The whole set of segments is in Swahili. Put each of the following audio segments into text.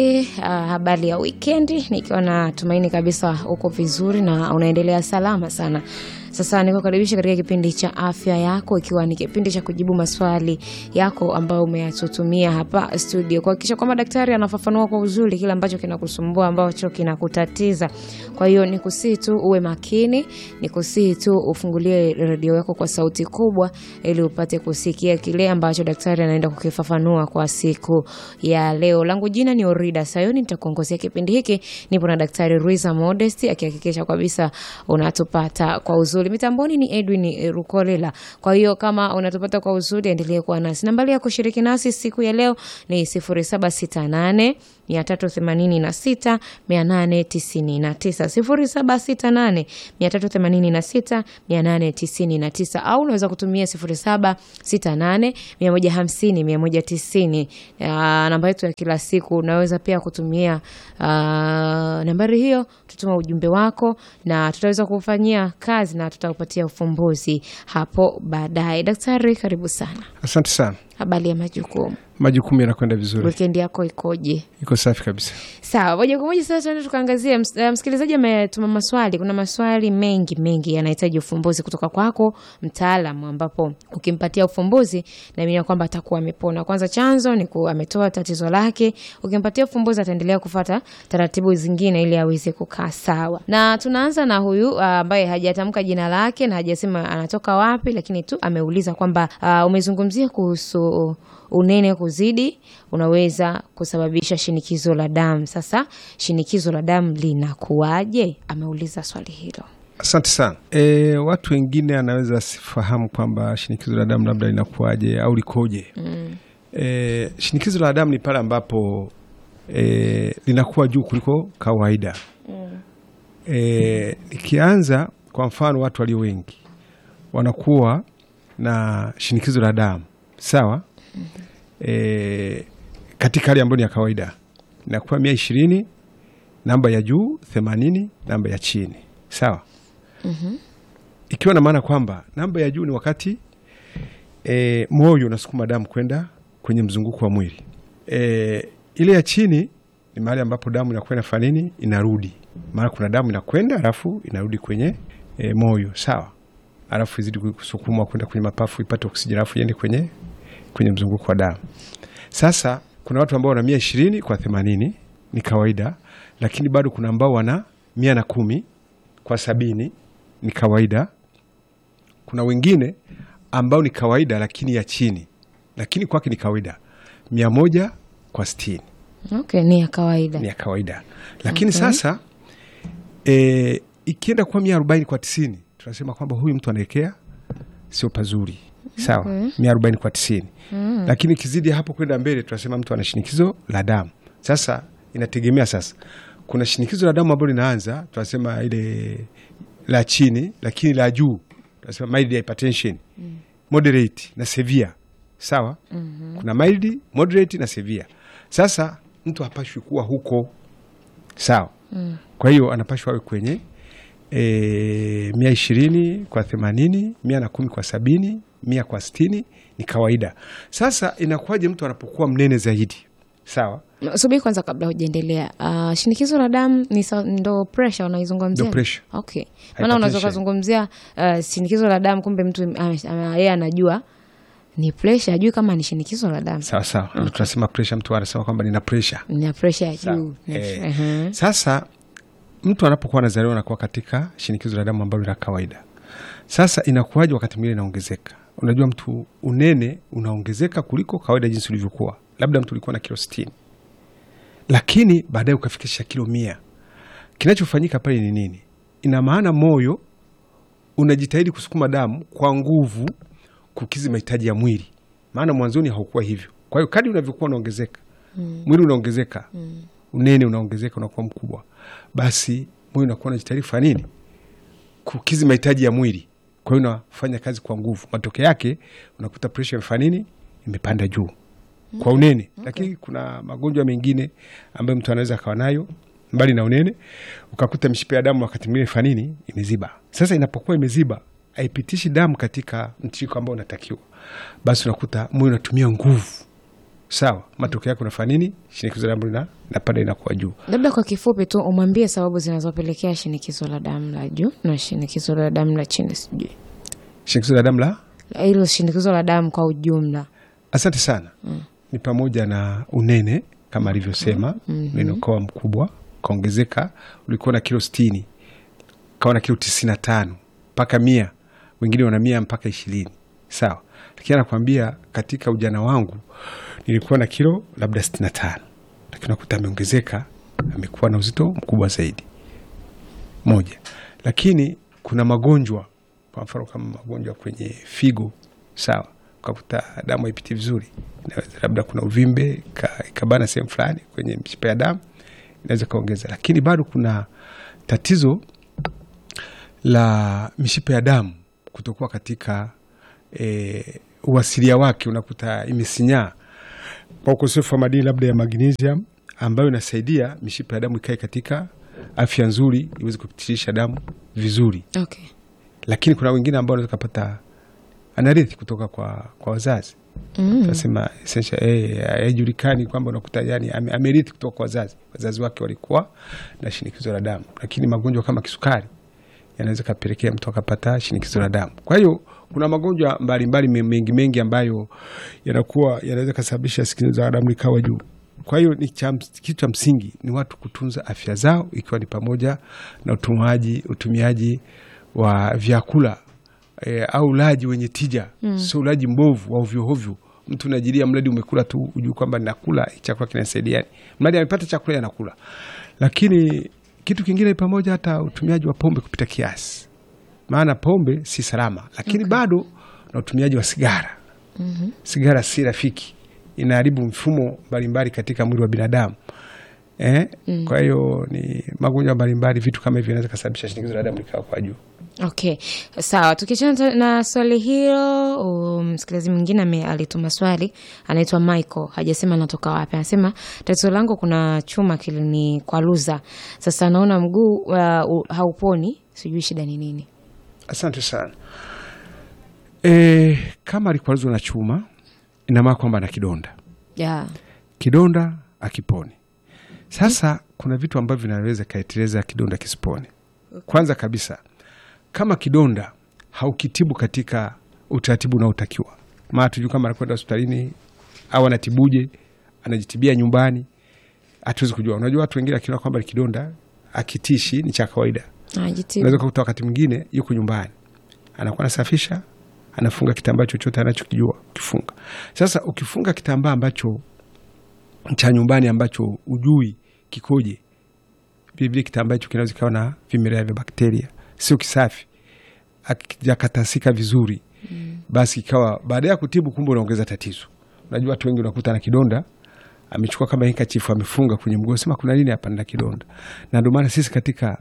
Uh, habari ya wikendi nikiwa na tumaini kabisa uko vizuri na unaendelea salama sana. Sasa nikukaribisha katika kipindi cha afya yako, ikiwa ni kipindi cha kujibu maswali yako ambayo umeyatutumia hapa studio, kuhakikisha kwamba daktari anafafanua kwa uzuri kile ambacho kinakusumbua, ambacho kinakutatiza. Kwa hiyo nikusii tu uwe makini, nikusii tu ufungulie redio yako kwa sauti kubwa, ili upate kusikia kile ambacho daktari anaenda kukifafanua kwa siku ya leo. Langu jina ni Orida Sayoni, nitakuongozea kipindi hiki. Nipo na daktari Ruiza Modesti akihakikisha kabisa unatupata kwa uzuri. Mitamboni ni Edwin Rukolela. Kwa hiyo kama unatupata kwa uzuri, endelee kuwa nasi. Nambari ya kushiriki nasi siku ya leo ni 0768 386 899 0768 386 899 au unaweza kutumia 0768 150 190. Namba yetu ya kila siku unaweza pia kutumia uh, nambari hiyo, tutuma ujumbe wako na tutaweza kufanyia kazi na tutakupatia ufumbuzi hapo baadaye. Daktari, karibu sana. Asante sana. Habari ya majukumu, Majukumu yanakwenda vizuri, wikendi yako ikoje? iko safi kabisa. Sawa, moja kwa moja sasa tuende tukaangazia. ms- eh, Msikilizaji ametuma maswali. Kuna maswali mengi mengi yanahitaji ufumbuzi kutoka kwako mtaalamu, ambapo ukimpatia ufumbuzi naamini kwamba atakuwa amepona. Kwanza chanzo ni ku, ametoa tatizo lake, ukimpatia ufumbuzi ataendelea kufata taratibu zingine ili aweze kukaa sawa. Na tunaanza na huyu ah, ambaye hajatamka jina lake na hajasema anatoka wapi, lakini tu ameuliza kwamba ah, umezungumzia kuhusu unene kuzidi unaweza kusababisha shinikizo la damu. Sasa shinikizo la damu linakuwaje? Ameuliza swali hilo. Asante sana. E, watu wengine anaweza sifahamu kwamba shinikizo la damu labda linakuwaje au likoje. mm. E, shinikizo la damu ni pale ambapo e, linakuwa juu kuliko kawaida. mm. E, likianza kwa mfano, watu walio wengi wanakuwa na shinikizo la damu sawa. e, katika hali ambayo ni ya kawaida inakuwa mia ishirini namba ya juu themanini namba ya chini sawa. Ikiwa na maana kwamba namba ya juu ni wakati e, moyo unasukuma damu kwenda kwenye mzunguko wa mwili. E, ile ya chini ni mahali ambapo damu inakuwa inafanya nini, inarudi. Maana kuna damu inakwenda alafu inarudi kwenye e, moyo sawa, alafu izidi kusukumwa kwenda kwenye mapafu ipate oksijeni alafu iende kwenye kwenye mzunguko wa damu. Sasa kuna watu ambao wana mia ishirini kwa themanini ni kawaida, lakini bado kuna ambao wana mia na kumi kwa sabini ni kawaida. Kuna wengine ambao ni kawaida lakini ya chini, lakini kwake ni kawaida mia moja kwa sitini Okay, ni ya kawaida. ni ya kawaida, lakini sasa e, ikienda kuwa mia arobaini kwa tisini tunasema kwamba huyu mtu anaelekea sio pazuri sawa, mia arobaini kwa tisini lakini ikizidi hapo kwenda mbele tunasema mtu ana shinikizo la damu. Sasa inategemea sasa, kuna shinikizo la damu ambalo linaanza tunasema ile la chini, lakini la juu tunasema mild hypertension, moderate na severe sawa. Kuna mild, moderate na severe. Sasa mtu hapashwi kuwa huko sawa. Kwa hiyo anapashwa awe kwenye e, mia ishirini kwa themanini mia na kumi kwa sabini mia kwa sitini ni kawaida. Sasa inakuwaje mtu anapokuwa mnene zaidi? Sawa, Subiri kwanza kabla hujaendelea. Uh, shinikizo la damu ni sa- ndo pressure unaizungumzia? Ndo pressure. Okay. Maana unaweza Hypertension. ukazungumzia uh, shinikizo la damu kumbe mtu ame- ame- yeye anajua ni pressure, ajui kama ni shinikizo la damu. sawa sawa, ndo tunasema pressure. Mtu anasema kwamba nina pressure Ni pressure ya Sawa. juu. Eh, Ehe. Sasa mtu anapokuwa anazaliwa anakuwa katika shinikizo la damu ambalo la kawaida. Sasa inakuwaje wakati mwingine inaongezeka? Unajua, mtu unene unaongezeka kuliko kawaida jinsi ulivyokuwa. Labda mtu ulikuwa na kilo sitini lakini baadaye ukafikisha kilo mia. Kinachofanyika pale ni nini? Ina maana moyo unajitahidi kusukuma damu kwa nguvu kukizi mahitaji ya mwili, maana mwanzoni haukuwa hivyo. Kwa hiyo kadri unavyokuwa unaongezeka mwili unaongezeka, unene unaongezeka, unakuwa mkubwa, basi mwili unakuwa unajitahidi kufanya nini? Kukizi mahitaji ya mwili. Kwa hiyo unafanya kazi kwa nguvu, matokeo yake unakuta presha imefanya nini? Imepanda juu kwa unene. Lakini kuna magonjwa mengine ambayo mtu anaweza akawa nayo mbali na unene, ukakuta mishipa ya damu wakati mwingine ifanya nini? Imeziba. Sasa inapokuwa imeziba, haipitishi damu katika mtiririko ambao unatakiwa, basi unakuta moyo unatumia nguvu sawa, matokeo yake unafanya nini? Shinikizo la damu lina napanda inakuwa juu. Labda kwa kifupi tu umwambie sababu zinazopelekea shinikizo la damu la juu na shinikizo la damu la chini, sijui Shinikizo la damu la hilo shinikizo la damu kwa ujumla. Asante sana. Ni pamoja na unene kama alivyosema, unene ukawa mkubwa ukaongezeka, ulikuwa na kilo sitini ukawa na kilo tisini na tano mpaka mia, wengine wana mia mpaka ishirini sawa. Lakini anakwambia katika ujana wangu nilikuwa na kilo labda sitini na tano lakini unakuta ameongezeka, amekuwa na uzito mkubwa zaidi moja. Lakini kuna magonjwa, kwa mfano kama magonjwa kwenye figo, sawa, ukakuta damu haipiti vizuri, inaweza labda kuna uvimbe ka- ikabana sehemu fulani kwenye mishipa ya damu, inaweza kaongeza. Lakini bado kuna tatizo la mishipa ya damu kutokuwa katika e, uasilia wake, unakuta imesinyaa kwa ukosefu wa madini labda ya magnesium ambayo inasaidia mishipa ya damu ikae katika afya nzuri, iweze kupitisha damu vizuri. Okay. Lakini kuna wengine ambao wanaweza kupata anarithi kutoka kwa, kwa wazazi Mm. tunasema essential eh, haijulikani kwamba unakuta yani ame- amerithi kutoka kwa wazazi, wazazi wake walikuwa na shinikizo la damu, lakini magonjwa kama kisukari yanaweza kapelekea mtu akapata shinikizo la damu. Kwa hiyo kuna magonjwa mbalimbali me- mengi mengi ambayo yanakuwa yanaweza kasababisha shinikizo la damu likawa juu. Kwa hiyo ni cha ms- kitu cha msingi ni watu kutunza afya zao, ikiwa ni pamoja na utumaji utumiaji wa vyakula e, au ulaji wenye tija mm. sio ulaji mbovu wa ovyoovyo. Mtu unajilia mradi umekula tu ujue kwamba nakula hii chakula kinasaidia, mradi amepata chakula yanakula. Lakini kitu kingine ni pamoja hata utumiaji wa pombe kupita kiasi, maana pombe si salama, lakini bado na utumiaji wa sigara mm-hmm. Sigara si rafiki, inaharibu mfumo mbalimbali katika mwili wa binadamu eh? mm. Kwa hiyo ni magonjwa mbalimbali, vitu kama hivyo vinaweza kasababisha shinikizo la damu likawa kwa juu. Okay, sawa. Tukiachana ta- na swali hilo, um, msikilizaji mwingine ame- alituma swali, anaitwa Michael, hajasema anatoka wapi. Anasema tatizo langu kuna chuma kilini kwa luza, sasa naona mguu uh, hauponi, sijui shida ni nini. Asante sana. E, kama alikwaruzwa na chuma ina maana kwamba ana kidonda, Yeah. kidonda akipone. Sasa kuna vitu ambavyo vinaweza kaeteleza kidonda kisipone. Kwanza kabisa, kama kidonda haukitibu katika utaratibu unaotakiwa, maana tujui kama anakwenda hospitalini au anatibuje, anajitibia nyumbani, hatuwezi kujua. Unajua watu wengine akiona kwamba ni kidonda akitishi ni cha kawaida Ajitibu. unaweza kukuta wakati mwingine yuko nyumbani anakuwa anasafisha anafunga kitambaa chochote anachokijua ukifunga sasa ukifunga kitambaa ambacho cha nyumbani ambacho ujui kikoje vilevile kitambaa hicho kinaweza kikawa na vimelea vya bakteria sio kisafi akijakatasika vizuri basi ikawa baada ya kutibu kumbe unaongeza tatizo unajua watu wengi unakuta na kidonda amechukua kama hikachifu amefunga kwenye mguu sema kuna nini hapa na kidonda na ndio maana sisi katika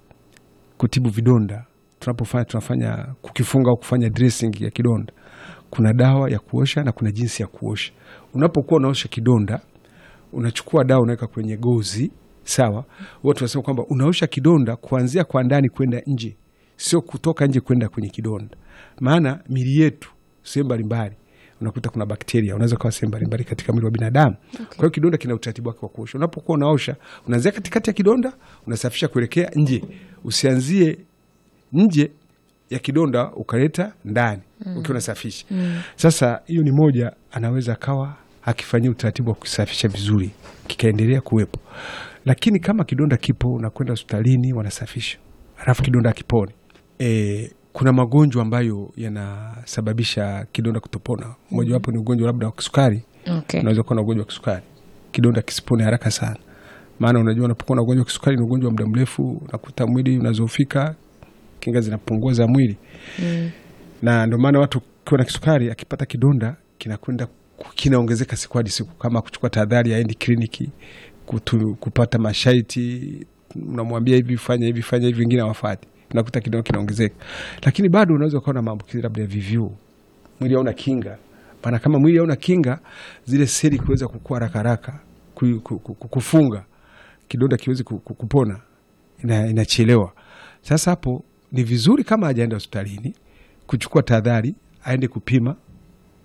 kutibu vidonda tunapofanya tunafanya kukifunga au kufanya dressing ya kidonda kuna dawa ya kuosha na kuna jinsi ya kuosha unapokuwa unaosha kidonda unachukua dawa unaweka kwenye gozi sawa watu wanasema kwamba unaosha kidonda kuanzia kwa ndani kwenda nje sio kutoka nje kwenda kwenye kidonda maana mili yetu sehemu mbalimbali unakuta kuna bakteria unaweza kawa sehemu mbalimbali katika mwili wa binadamu kwa hiyo kidonda kina utaratibu wake wa kuosha unapokuwa unaosha unaanzia katikati ya kidonda unasafisha kuelekea nje usianzie nje ya kidonda ukaleta ndani ukiwa unasafisha sasa hiyo ni moja anaweza akawa akifanyia utaratibu wa kusafisha vizuri kikaendelea kuwepo lakini kama kidonda kipo unakwenda hospitalini wanasafisha alafu kidonda akipone e, kuna magonjwa ambayo yanasababisha kidonda kutopona mojawapo ni ugonjwa labda wa kisukari Okay. unaweza kuwa na ugonjwa wa kisukari kidonda kisipone haraka sana maana unajua unapokuwa na ugonjwa wa kisukari ni ugonjwa wa muda mrefu unakuta mwili unazofika kinga zinapungua za mwili Mm. na ndio maana watu ukiwa na kisukari akipata kidonda kinakwenda ku- kinaongezeka siku hadi siku kama kuchukua tahadhari aendi kliniki kutu, kupata mashaiti unamwambia hivi fanya hivi fanya hivi wengine hawafati unakuta kidonda kinaongezeka lakini bado unaweza ukawa na maambukizi labda ya VVU mwili hauna kinga maana kama mwili hauna kinga zile seli kuweza kukua haraka haraka ku- ku- ku- kufunga kidonda kiwezi ku- ku- kupona ina- inachelewa sasa hapo ni vizuri kama hajaenda hospitalini kuchukua tahadhari aende kupima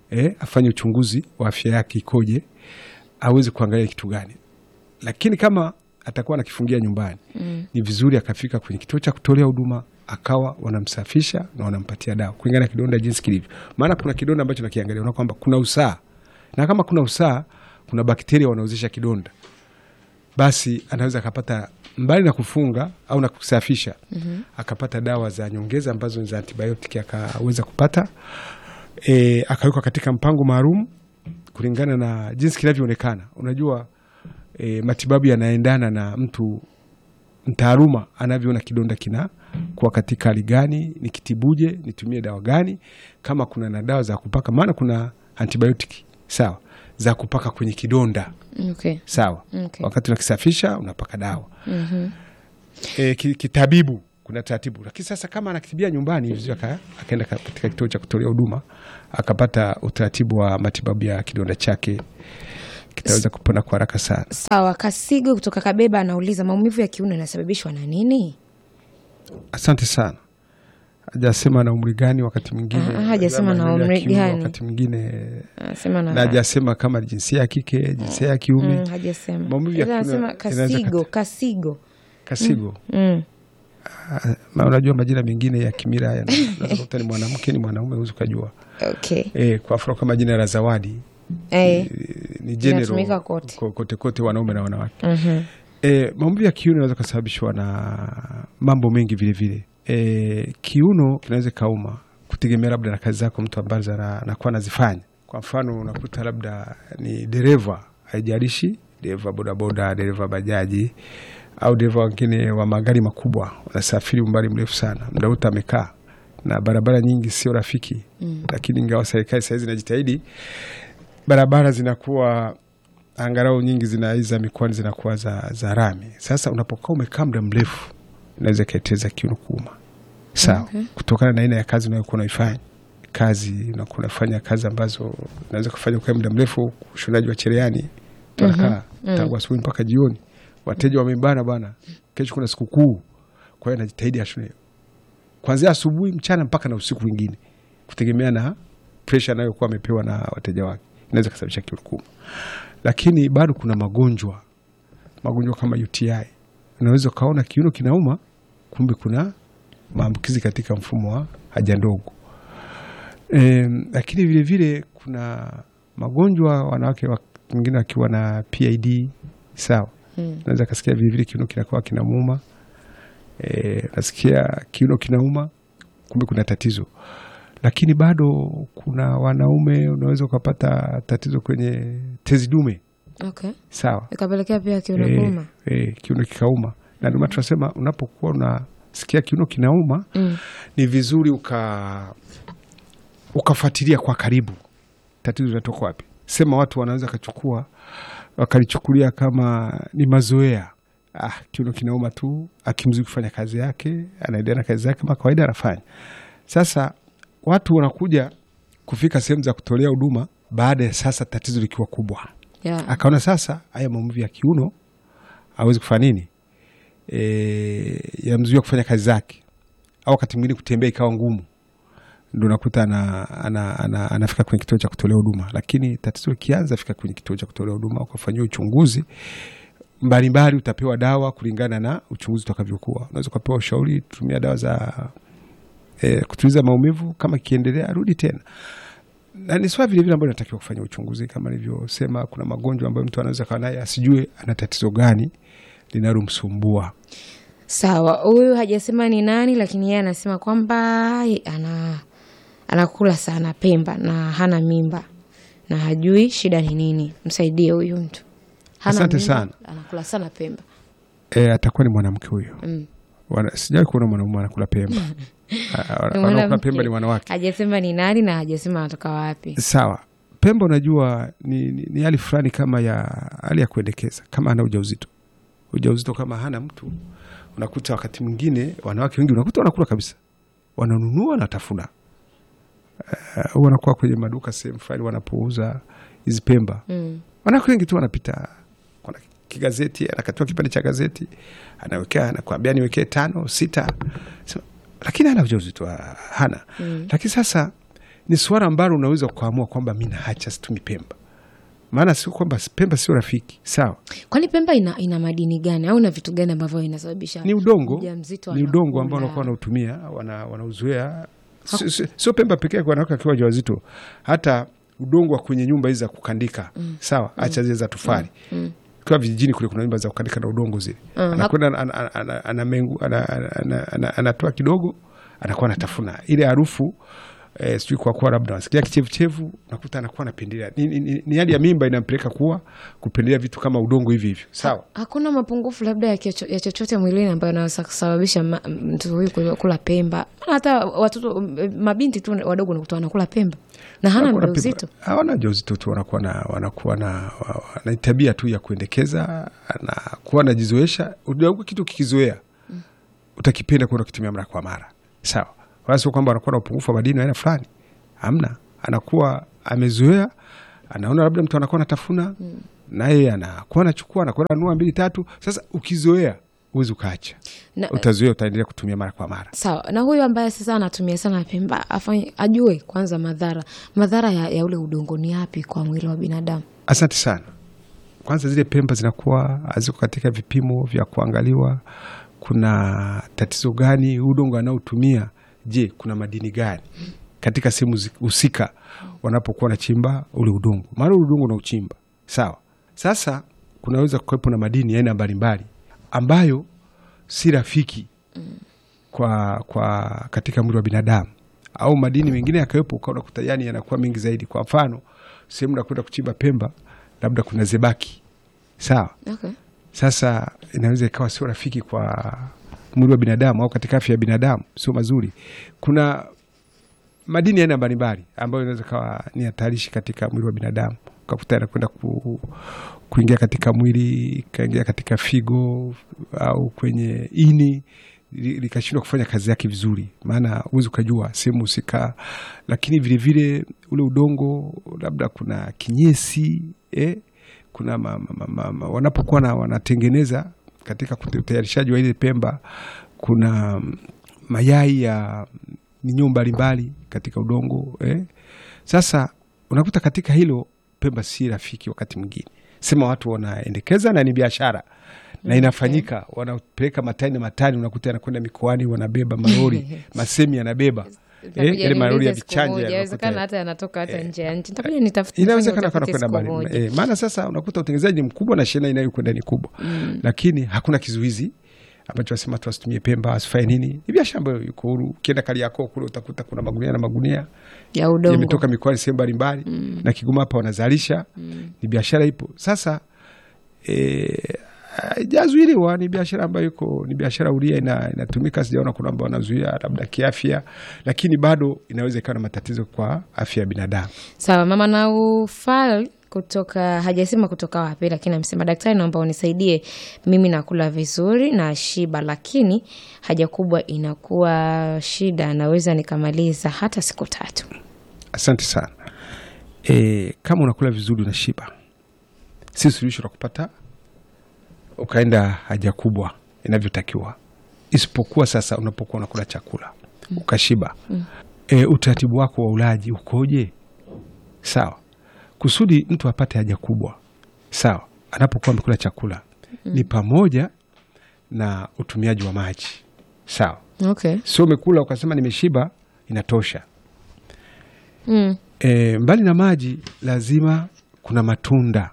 eh, afanye uchunguzi wa afya yake ikoje, aweze kuangalia kitu gani. Lakini kama atakuwa anakifungia nyumbani mm. ni vizuri akafika kwenye kituo cha kutolea huduma akawa wanamsafisha na wanampatia dawa kulingana na kidonda jinsi kilivyo. Maana kuna kidonda ambacho nakiangalia unaona kwamba kuna usaa, na kama kuna usaa, kuna bakteria wanaozesha kidonda, basi anaweza akapata mbali na kufunga au na kusafisha mm-hmm. akapata dawa za nyongeza ambazo ni za antibiotiki akaweza kupata e, akawekwa katika mpango maalum kulingana na jinsi kinavyoonekana. Unajua e, matibabu yanaendana na mtu mtaaluma anavyoona kidonda kina kuwa katika hali gani, nikitibuje, nitumie dawa gani, kama kuna na dawa za kupaka, maana kuna antibiotiki sawa za kupaka kwenye kidonda Okay. sawa. Okay. Wakati unakisafisha unapaka dawa e, ki- kitabibu kuna taratibu, lakini sasa kama anakitibia nyumbani vizuri, aka- akaenda ka- katika kituo cha kutolea huduma akapata utaratibu wa matibabu ya kidonda chake, kitaweza kupona kwa haraka sana. Sawa. Kasigo kutoka Kabeba anauliza maumivu ya kiuno yanasababishwa na nini? Asante sana. Hajasema na umri gani, wakati mwingine Ah, hajasema na maumivu ya umri kiuno, gani. wakati mwingine Anasema na na hajasema kama ni jinsia ya kike, jinsia ya kiume. Mm, hajasema. Maumivu ya Ila kiuno anasema inaweza kasigo, kati- kasigo. Kasigo Mm. Ah, ma unajua majina mengine ya kimila yana- unaweza kukuta ni mwanamke ni mwanaume, huwezi ukajua. Okay. E, kwa mfano kama jina la Zawadi Eh. ni Inatumika general kote. ko- kote kote, wanaume na wanawake. Mhm. E, maumivu ya kiuno inaweza kusababishwa na mambo mengi vile vile. E, kiuno kinaweza kauma kutegemea labda na kazi zako mtu ambazo ana- anakuwa anazifanya. Kwa mfano unakuta labda ni dereva, haijalishi dereva bodaboda, dereva bajaji au dereva wengine wa magari makubwa, wanasafiri umbali mrefu sana, muda wote amekaa na barabara nyingi sio rafiki mm. Lakini ingawa serikali sahizi inajitahidi, barabara zinakuwa angalau nyingi zina hizi za mikoani zinakuwa za, za rami. Sasa unapokaa umekaa muda mrefu, inaweza ikaeteza kiuno kuuma, sawa Okay. kutokana na aina ya kazi unayokuwa unaifanya. Kazi unakuwa unafanya kazi ambazo unaweza kufanya ukae muda mrefu, ushonaji wa cherehani tunakaa tangu asubuhi mpaka jioni, wateja wamebana bana, kesho kuna sikukuu, kwa hiyo anajitahidi ashone kuanzia asubuhi, mchana mpaka na usiku mwingine, kutegemea na presha anayokuwa amepewa na wateja wake, inaweza kusababisha kiuno kuuma. Lakini bado kuna magonjwa, magonjwa kama UTI, unaweza ukaona kiuno kinauma, kumbe kuna maambukizi katika mfumo wa haja ndogo. E, lakini vile vile kuna magonjwa wanawake wa- wengine wakiwa na PID sawa, Mm. unaweza kasikia vile vile kiuno kinakuwa kinamuuma. E, nasikia kiuno kinauma, kumbe kuna tatizo. Lakini bado kuna wanaume unaweza ukapata tatizo kwenye tezi dume Okay. sawa, Ikapelekea pia kiuno Eh, kuuma. eh, kiuno kikauma, na ndio maana tunasema unapokuwa unasikia kiuno kinauma Mm. ni vizuri uka ukafuatilia kwa karibu tatizo linatoka wapi. Sema watu wanaweza kachukua wakalichukulia kama ni mazoea. Ah, kiuno kinauma tu, akimzui kufanya kazi yake, anaendelea na kazi zake kama kawaida anafanya. Sasa watu wanakuja kufika sehemu za kutolea huduma baada ya sasa tatizo likiwa kubwa Yeah. akaona sasa haya maumivu ya kiuno awezi kufanya nini, e, yamzuia kufanya kazi zake, au wakati mwingine kutembea ikawa ngumu, ndo nakuta ana, ana, ana, anafika kwenye kituo cha kutolea huduma. Lakini tatizo ikianza, fika kwenye kituo cha kutolea huduma ukafanyiwa uchunguzi mbalimbali, utapewa dawa kulingana na uchunguzi utakavyokuwa. Unaweza ukapewa ushauri, tumia dawa za e, kutuliza maumivu, kama ikiendelea rudi tena na ni swala vilevile ambayo inatakiwa kufanya uchunguzi kama nilivyosema. Kuna magonjwa ambayo mtu anaweza kawa naye asijue ana tatizo gani linalomsumbua. Sawa, huyu hajasema ni nani, lakini yeye anasema kwamba ye- ana anakula sana Pemba na hana mimba na hajui shida ni nini. Msaidie huyu mtu. Hana Asante mimba, sana. Anakula sana Pemba. E, atakuwa ni mwanamke huyo. Mm. Wana- Sijawahi kuona mwanamume anakula pemba. Ah, Ni Wanaokula mwanamke. pemba ni wanawake. Hajasema ni nani na hajasema anatoka wapi. Sawa, pemba unajua ni, ni, ni hali fulani kama ya hali ya kuendekeza, kama ana ujauzito. Ujauzito kama hana mtu, unakuta wakati mwingine wanawake wengi unakuta wanakula kabisa, wananunua wanatafuna. Uh, wanakuwa kwenye maduka sehemu fulani wanapouza hizi pemba Mm. wanawake wengi tu wanapita, kuna kigazeti, anakatiwa kipande cha gazeti, anawekea, anakwambia niwekee tano sita, Sema, lakini hana ujauzito, ah, hana Mm. lakini sasa ni suala ambalo unaweza kuamua kwamba mi naacha situmi Pemba, maana sio kwamba Pemba sio rafiki, sawa. Kwani Pemba ina, ina madini gani au ina vitu gani ambavyo inasababisha Ni udongo, mjamzito ni udongo ambao anakula? wanakuwa wanautumia wana- wanauzoea. Sio- sio- Sio Pemba pekee kwa wanawake wakiwa wajawazito, hata udongo wa kwenye nyumba hizi za kukandika, sawa, acha zile za tofali kwa vijijini kule kuna nyumba za kukandika na udongo zile, anakwenda ana- ana- ana- anamengu- ana- ana- ana- ana- anatoa kidogo, anakuwa anatafuna ile harufu eh, sijui kwa kuwa labda nasikia kichevuchevu, nakuta anakuwa anapendelea. Ni, ni, ni, ni hali ya mimba inampeleka kuwa kupendelea vitu kama udongo hivi hivyo, sawa. Hakuna mapungufu labda ya, kicho- ya chochote mwilini ambayo anaweza kusababisha ma- mtu huyu kula- kula Pemba. Maana hata watoto m- mabinti tu wadogo nakuta wanakula Pemba na hana Wanakuwa na ujauzito. pipa- hawana ujauzito tu, wanakuwa na wanakuwa na wa- wa- na tabia tu ya kuendekeza, anakuwa anajizoesha. Unajua kitu kikizoea utakipenda kwenda kutumia mara kwa mara, sawa. Wala sio kwamba anakuwa na upungufu wa madini aina fulani, hamna. Anakuwa amezoea, anaona labda mtu anakuwa anatafuna naye anakuwa anachukua, anakuwa ananua mbili tatu. Sasa ukizoea huwezi ukaacha, Na, utazoea, utaendelea kutumia mara kwa mara. sawa na huyu ambaye sasa anatumia sana Pemba afanye, ajue kwanza madhara madhara ya, ya ule udongo ni yapi kwa mwili wa binadamu. Asante sana. Kwanza zile Pemba zinakuwa haziko katika vipimo vya kuangaliwa, kuna tatizo gani udongo anaotumia. Je, kuna madini gani katika sehemu zi- husika wanapokuwa wanachimba ule udongo? Maana ule udongo unauchimba sawa. Sasa kunaweza kuwepo na madini ya aina mbalimbali ambayo si rafiki kwa, kwa katika mwili wa binadamu au madini mengine yakawepo, ukaona kuta yani yanakuwa mengi zaidi. Kwa mfano sehemu nakwenda kuchimba Pemba, labda kuna zebaki sawa. Okay. Sasa inaweza ikawa sio rafiki kwa mwili wa binadamu au katika afya ya binadamu, sio mazuri. Kuna madini ya aina mbalimbali ambayo inaweza kawa ni hatarishi katika mwili wa binadamu, ukakuta yanakwenda ku, kuingia katika mwili, ikaingia katika figo au kwenye ini li- likashindwa kufanya kazi yake vizuri, maana huwezi ukajua sehemu husika. Lakini vilevile ule udongo, labda kuna kinyesi eh, kuna ma, ma, ma, ma, wanapokuwa na- wanatengeneza katika kute- utayarishaji wa ile Pemba, kuna mm, mayai ya minyoo mbalimbali katika udongo eh. Sasa unakuta katika hilo Pemba si rafiki wakati mwingine, sema watu wanaendekeza na ni biashara na inafanyika, wanapeleka matani na matani, unakuta yanakwenda mikoani, wanabeba malori masemi yanabeba eh, ile malori ya vichanja Inawezekana yanakuta- hata yanatoka hata nje ya nchi. Nitakuja nitafute inawezekana nifanye kana kwenda utafiti siku mbali moja. eh, maana sasa unakuta utengenezaji ni mkubwa na shehena inayokwenda ni kubwa lakini hakuna kizuizi ambacho wasema tu wasitumie Pemba wasifanye nini. Ni biashara ambayo iko huru. Ukienda Kariakoo kule utakuta kuna magunia na magunia ya udongo. yametoka mikoani sehemu mbalimbali na Kigoma hapa wanazalisha. Ni biashara ipo sasa eh, haijazuiliwa ni biashara ambayo iko ni biashara huria ina, inatumika. Sijaona kuna ambao wanazuia labda kiafya, lakini bado inaweza ikawa na matatizo kwa afya ya binadamu. Sawa, mama Naufal kutoka hajasema kutoka wapi, lakini amesema daktari, naomba unisaidie, mimi nakula vizuri na shiba, lakini haja kubwa inakuwa shida, naweza nikamaliza hata siku tatu. Asante sana. E, kama unakula vizuri unashiba, si suluhisho la kupata ukaenda haja kubwa inavyotakiwa, isipokuwa sasa unapokuwa unakula chakula ukashiba, e, utaratibu wako wa ulaji ukoje? Sawa, kusudi mtu apate haja kubwa, sawa, anapokuwa amekula chakula ni pamoja na utumiaji wa maji, sawa. Okay. Sio umekula ukasema nimeshiba, inatosha. Mm. E, mbali na maji lazima kuna matunda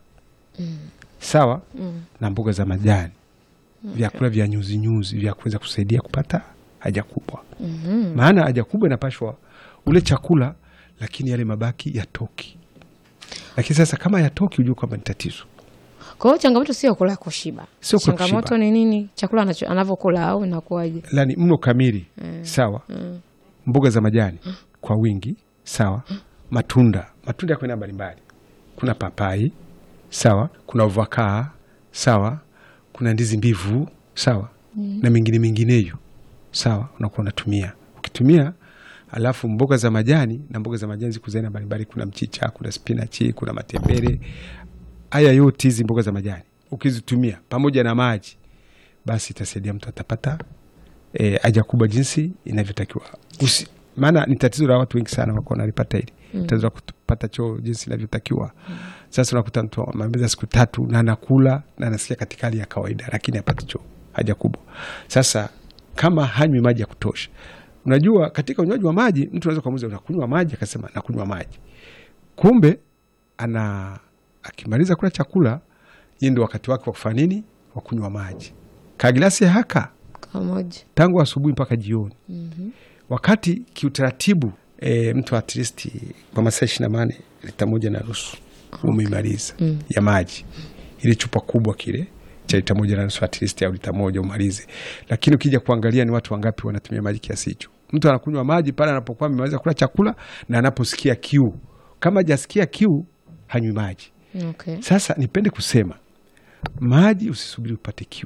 sawa na mboga za majani, vyakula vya nyuzi nyuzi vya kuweza kusaidia kupata haja kubwa. Maana haja kubwa inapashwa ule chakula, lakini yale mabaki yatoki. Lakini sasa kama yatoki, ujue kwamba ni tatizo. Kwa hiyo changamoto sio kula kushiba. Sio kula changamoto kushiba. ni nini? Chakula anacho- anavyokula au inakuwaje? Lani mlo kamili sawa, mboga za majani kwa wingi sawa, matunda matunda yako aina mbalimbali, kuna papai sawa, kuna uvakaa sawa, kuna ndizi mbivu sawa, na mengine mengineyo sawa, unakuwa unatumia ukitumia alafu mboga za majani na mboga za majani ziko za aina mbalimbali, kuna mchicha, kuna spinachi, kuna matembele. Haya yote hizi mboga za majani ukizitumia pamoja na maji, basi itasaidia mtu atapata eh, haja kubwa jinsi inavyotakiwa. Usi, maana ni tatizo la watu wengi sana wako wanalipata hili tatizo la kupata choo jinsi inavyotakiwa. Sasa unakuta mtu amemaliza siku tatu na anakula na anasikia katika hali ya kawaida, lakini hapati choo, haja kubwa. Sasa kama hanywi maji ya kutosha, unajua katika unywaji wa maji mtu anaweza kumuuliza unakunywa maji, akasema nakunywa maji, kumbe ana akimaliza kula chakula, hii ndio wakati wake wa kufanya nini? Wa kunywa maji, kagilasi haka Kamoja. tangu asubuhi mpaka jioni. Wakati kiutaratibu e, mtu at least kwa masaa ishirini na nane lita moja na nusu umeimaliza ya maji, ili chupa kubwa kile cha lita moja na nusu at least au lita moja umalize. Lakini ukija kuangalia ni watu wangapi wanatumia maji kiasi hicho? Mtu anakunywa maji pale anapokuwa amemaliza kula chakula na anaposikia kiu. Kama hajasikia kiu hanywi maji. Okay. Sasa nipende kusema maji, usisubiri upate kiu.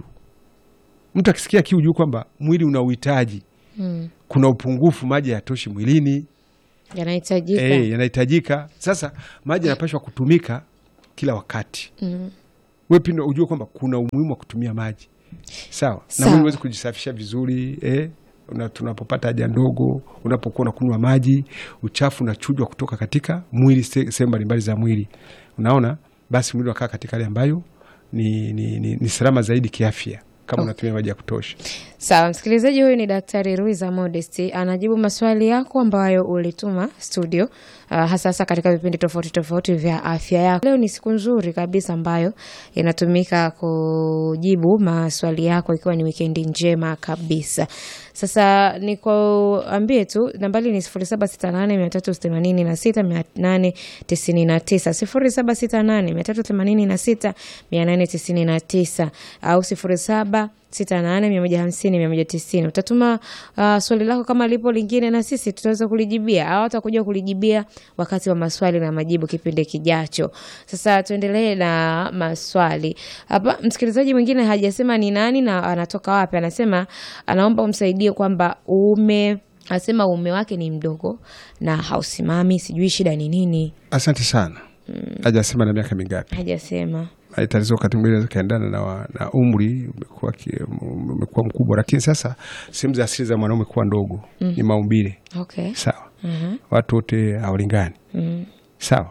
Mtu akisikia kiu, juu kwamba mwili una uhitaji, Mm. kuna upungufu, maji hayatoshi mwilini, Yanahitajika. eh, yanahitajika. Sasa maji yanapashwa kutumika kila wakati. Mm. We pindo ujue kwamba kuna umuhimu wa kutumia maji sawa, na Sawa. mwili uweze kujisafisha vizuri eh? Una, tunapopata haja ndogo, unapokuwa unakunywa maji, uchafu unachujwa kutoka katika mwili, se- sehemu mbalimbali za mwili, unaona, basi mwili unakaa katika hali ambayo ni, ni, ni, ni salama zaidi kiafya kama unatumia maji ya kutosha. Sawa, msikilizaji, huyu ni Daktari Ruiza Modesti anajibu maswali yako ambayo ulituma studio, uh, hasa hasa katika vipindi tofauti tofauti vya afya yako. Leo ni siku nzuri kabisa ambayo inatumika kujibu maswali yako, ikiwa ni wikendi njema kabisa. Sasa nikuambie tu nambari ni sifuri saba sita nane mia tatu themanini na sita mia nane tisini na tisa sifuri saba sita nane mia tatu themanini na sita mia nane tisini na tisa au sifuri saba sita nane mia moja hamsini mia moja tisini utatuma uh, swali lako kama lipo lingine na sisi tutaweza kulijibia au atakuja kulijibia wakati wa maswali na majibu kipindi kijacho sasa tuendelee na maswali hapa msikilizaji mwingine hajasema ni nani na anatoka wapi anasema anaomba umsaidie kwamba ume anasema uume wake ni mdogo na hausimami sijui shida ni nini Asante sana. Hajasema na miaka mingapi. hajasema Haya tatizo wakati mwingine inaweza kaendana na, wa- na umri umekuwa ki- umekuwa mkubwa, lakini sasa sehemu za asili za mwanaume kuwa ndogo ni maumbile okay sawa. Mhm. Watu wote hawalingani Mm. sawa.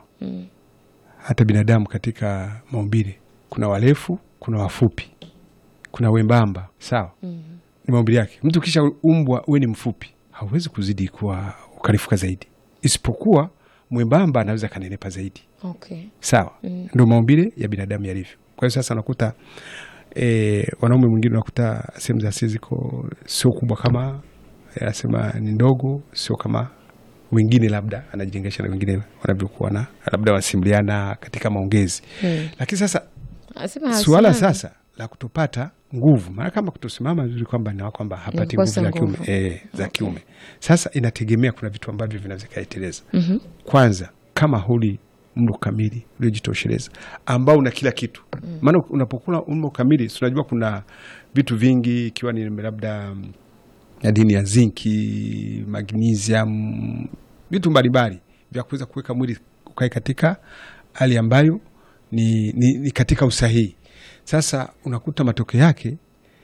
Hata binadamu katika maumbile kuna warefu, kuna wafupi, kuna wembamba sawa. Ni maumbile yake. Mtu kisha umbwa uwe ni mfupi, hauwezi kuzidi kuwa ukarifuka zaidi, isipokuwa mwembamba anaweza kanenepa zaidi okay sawa ndo maumbile ya binadamu yalivyo kwa hiyo sasa unakuta e, wanaume mwingine unakuta sehemu za asili ziko sio kubwa kama anasema ni ndogo sio kama wengine labda anajilinganisha na wengine wanavyokuwa na labda wanasimuliana katika maongezi Hmm. lakini sasa Anasema suala hasimami. sasa la kutopata nguvu maana kama kutosimama vizuri kwamba ni kwamba hapati nguvu kukosa za kiume nguvu. e, za kiume sasa inategemea kuna vitu ambavyo vinaweza kaiteleza Mhm. kwanza kama huli mlo kamili uliojitosheleza ambao una kila kitu maana unapokula mlo kamili si unajua kuna vitu vingi ikiwa ni labda mm, madini ya zinki magnesium vitu mbalimbali vya kuweza kuweka mwili ukae katika hali ambayo ni, ni, ni katika usahihi sasa unakuta matokeo yake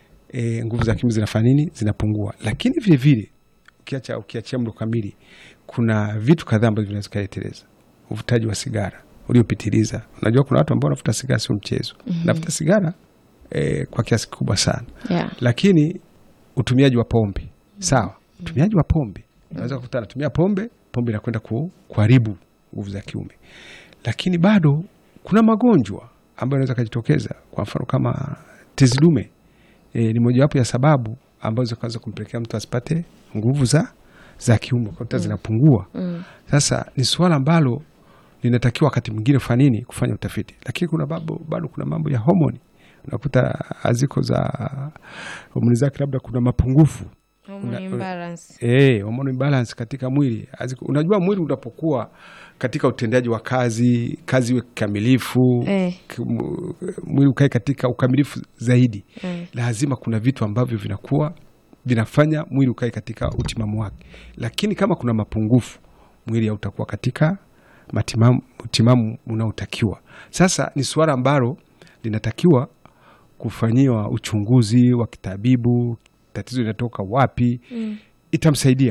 e, nguvu za kiume zinafanya nini zinapungua lakini vile vile ukiacha ukiachia mlo kamili kuna vitu kadhaa ambavyo vinaweza kuleteleza uvutaji wa sigara uliopitiliza unajua kuna watu ambao wanavuta sigara sio mchezo navuta sigara e, kwa kiasi kikubwa sana Yeah. lakini utumiaji wa pombe sawa utumiaji wa pombe unaweza kukuta anatumia pombe pombe inakwenda ku, kuharibu nguvu za kiume lakini bado kuna magonjwa ambayo yanaweza kujitokeza kwa mfano kama tezi dume e, ni mojawapo ya sababu ambazo zinaweza kumpelekea mtu asipate nguvu za za kiume kuta zinapungua Mm. sasa ni suala ambalo linatakiwa wakati mwingine kufanya nini kufanya utafiti lakini kuna bado, bado kuna mambo ya homoni unakuta aziko za homoni zake labda kuna mapungufu Hormone Una- imbalance. Eh, hormone imbalance katika mwili. Aziko, unajua mwili unapokuwa katika utendaji wa kazi, kazi iwe kikamilifu, Eh. ki- mu- mwili ukae katika ukamilifu zaidi. Mm. Lazima kuna vitu ambavyo vinakuwa vinafanya mwili ukae katika utimamu wake. Lakini kama kuna mapungufu, mwili hautakuwa katika matimamu, utimamu unaotakiwa. Sasa ni suala ambalo linatakiwa kufanyiwa uchunguzi wa kitabibu, tatizo linatoka wapi, Mm. itamsaidia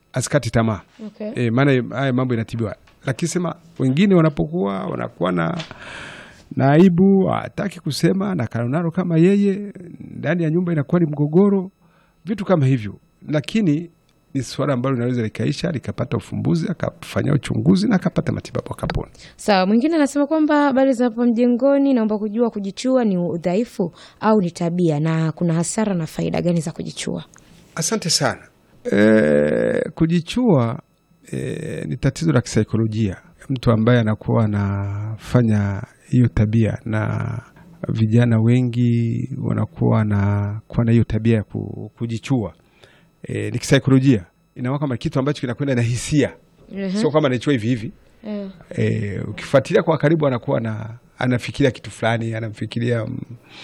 asikati tamaa Okay. e, maana haya mambo inatibiwa, lakini sema wengine wanapokuwa wanakuwa na na aibu, hataki kusema na kanonaro kama yeye, ndani ya nyumba inakuwa ni mgogoro, vitu kama hivyo, lakini ni suala ambalo linaweza likaisha likapata ufumbuzi, akafanya uchunguzi na akapata matibabu akapona. Sawa, mwingine anasema kwamba habari za hapo mjengoni, naomba kujua kujichua ni udhaifu au ni tabia, na kuna hasara na faida gani za kujichua? Asante sana. E, kujichua e, ni tatizo la kisaikolojia. Mtu ambaye anakuwa anafanya hiyo tabia, na vijana wengi wanakuwa na kuwa na hiyo tabia ya ku- kujichua e, ni kisaikolojia, inakuwa kama kitu ambacho kinakwenda na hisia, sio kama anaichua hivi hivi. Eh, E, ukifuatilia kwa karibu anakuwa na anafikiria kitu fulani, anamfikiria mm,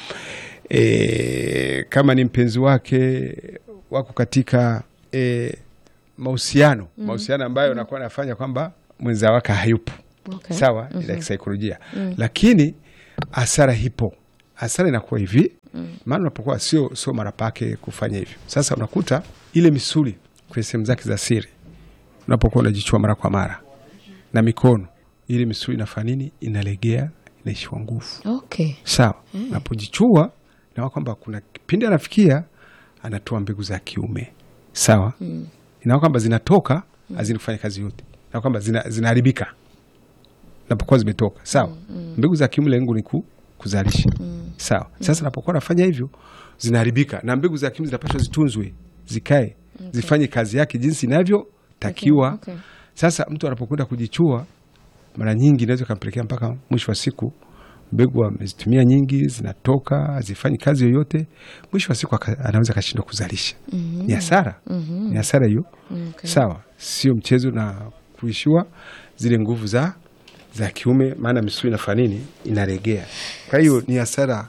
e, kama ni mpenzi wake wako katika e, mahusiano mahusiano ambayo anakuwa anafanya kwamba mwenza wake hayupo okay. sawa, ni la kisaikolojia lakini hasara hipo. Hasara inakuwa hivi, maana unapokuwa sio sio mara pake kufanya hivyo. Sasa unakuta ile misuli kwenye sehemu zake za siri, unapokuwa unajichua mara kwa mara na mikono, ile misuli inafanya nini? Inalegea, inaishiwa nguvu. Okay. Sawa, napojichua inakuwa kwamba kuna kipindi anafikia anatoa mbegu za kiume sawa, inakuwa kwamba zinatoka hazini kufanya kazi yote, na kwamba zina- zinaharibika napokuwa zimetoka sawa. Mbegu za kiume lengo ni ku, kuzalisha sawa. Sasa napokuwa nafanya hivyo zinaharibika, na mbegu za kiume zinapaswa zitunzwe, zikae, zifanye kazi yake jinsi inavyotakiwa. Okay, okay. Sasa mtu anapokwenda kujichua, mara nyingi inaweza ikampelekea mpaka mwisho wa siku mbegu amezitumia nyingi, zinatoka hazifanyi kazi yoyote, mwisho wa siku aka- anaweza akashindwa kuzalisha. Ni hasara, ni hasara hiyo. Okay. Sawa, sio mchezo na kuishiwa zile nguvu za za kiume, maana misuli inafanya nini? Inaregea. Kwa hiyo ni hasara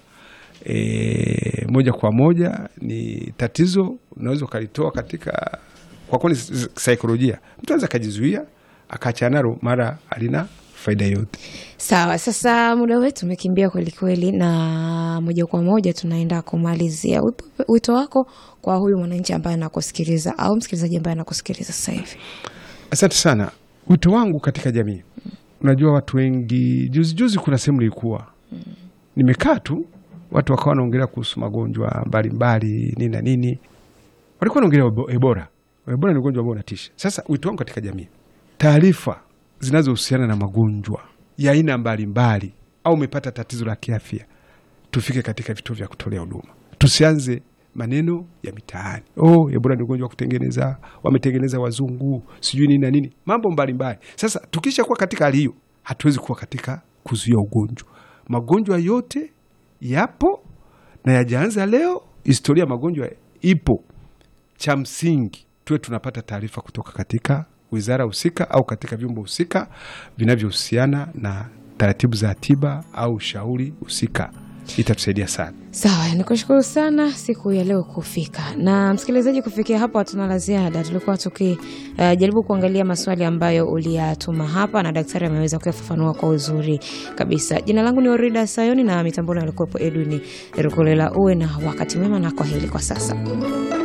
e, moja kwa moja, ni tatizo unaweza ukalitoa katika kwa kuwa ni s- saikolojia. Mtu anaweza akajizuia akaachana nalo, mara alina faida yote. Sawa, sasa muda wetu umekimbia kweli kweli, na moja kwa moja tunaenda kumalizia. Wito- Wito wako kwa huyu mwananchi ambaye anakusikiliza au msikilizaji ambaye anakusikiliza sasa hivi? Asante sana. Wito wangu katika jamii, unajua watu wengi, juzi juzi kuna sehemu nilikuwa nimekaa tu, watu wakawa wanaongelea kuhusu magonjwa mbalimbali nini na nini, walikuwa wanaongelea ebo- Ebola. Ebola ni ugonjwa ambao unatisha. Sasa wito wangu katika jamii, taarifa zinazohusiana na magonjwa ya aina mbalimbali, au umepata tatizo la kiafya, tufike katika vituo vya kutolea huduma, tusianze maneno ya mitaani. Oh, Ebola ni ugonjwa wa kutengeneza, wametengeneza wazungu, sijui nini na nini, mambo mbalimbali. Sasa tukisha kuwa katika hali hiyo, hatuwezi kuwa katika kuzuia ugonjwa. Magonjwa yote yapo na yajaanza leo. Historia ya magonjwa ipo. Cha msingi tuwe tunapata taarifa kutoka katika wizara husika au katika vyombo husika vinavyohusiana na taratibu za tiba au ushauri husika, itatusaidia sana. Sawa, nikushukuru sana siku ya leo kufika. Na msikilizaji, kufikia hapo hatuna la ziada. Tulikuwa tukijaribu kuangalia maswali ambayo uliyatuma hapa na daktari ameweza kuyafafanua kwa uzuri kabisa. Jina langu ni Orida Sayoni na mitamboni alikuwepo Edwin Rukolela. Uwe na wakati mwema na kwa heri kwa sasa.